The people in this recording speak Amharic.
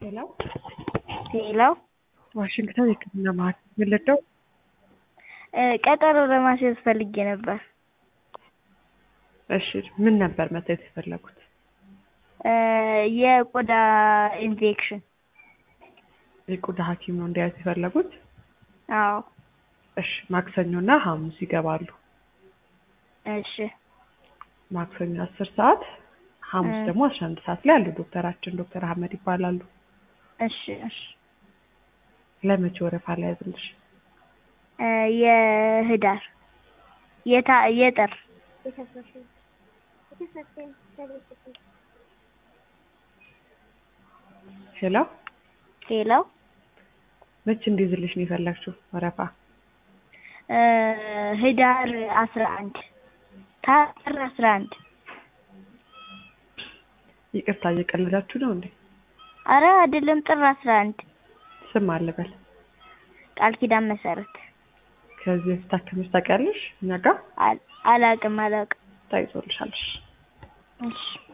ሄሎ ሄሎ ዋሽንግተን የህክምና ማዕከል የምንረዳው? ቀጠሮ ለማስያዝ ፈልጌ ነበር። እሺ ምን ነበር መታየት የፈለጉት? የቆዳ ኢንፌክሽን። የቆዳ ሐኪም ነው እንዲያዩት የፈለጉት? አዎ። እሺ ማክሰኞ እና ሐሙስ ይገባሉ። እሺ ማክሰኞ አስር ሰዓት ሐሙስ እ ደግሞ አስራ አንድ ሰዓት ላይ አሉ ዶክተራችን ዶክተር አህመድ ይባላሉ። እሺ እሺ ለመቼ ወረፋ ላይ ያዝልሽ? የህዳር የታ የጥር ሄሎ ሄሎ መቼ እንዲይዝልሽ ነው የፈለግሽው ወረፋ? ህዳር አስራ አንድ ጥር አስራ አንድ ይቅርታ እየቀለዳችሁ ነው እንዴ? አረ አይደለም ጥር አስራ አንድ ስም አልበል። ቃል ኪዳን መሰረት ከዚህ በፊት ታከመሽ ታውቂያለሽ? እኛ ጋር አል- አላቅም አላቅም ታይዞልሻል። እሺ። እሺ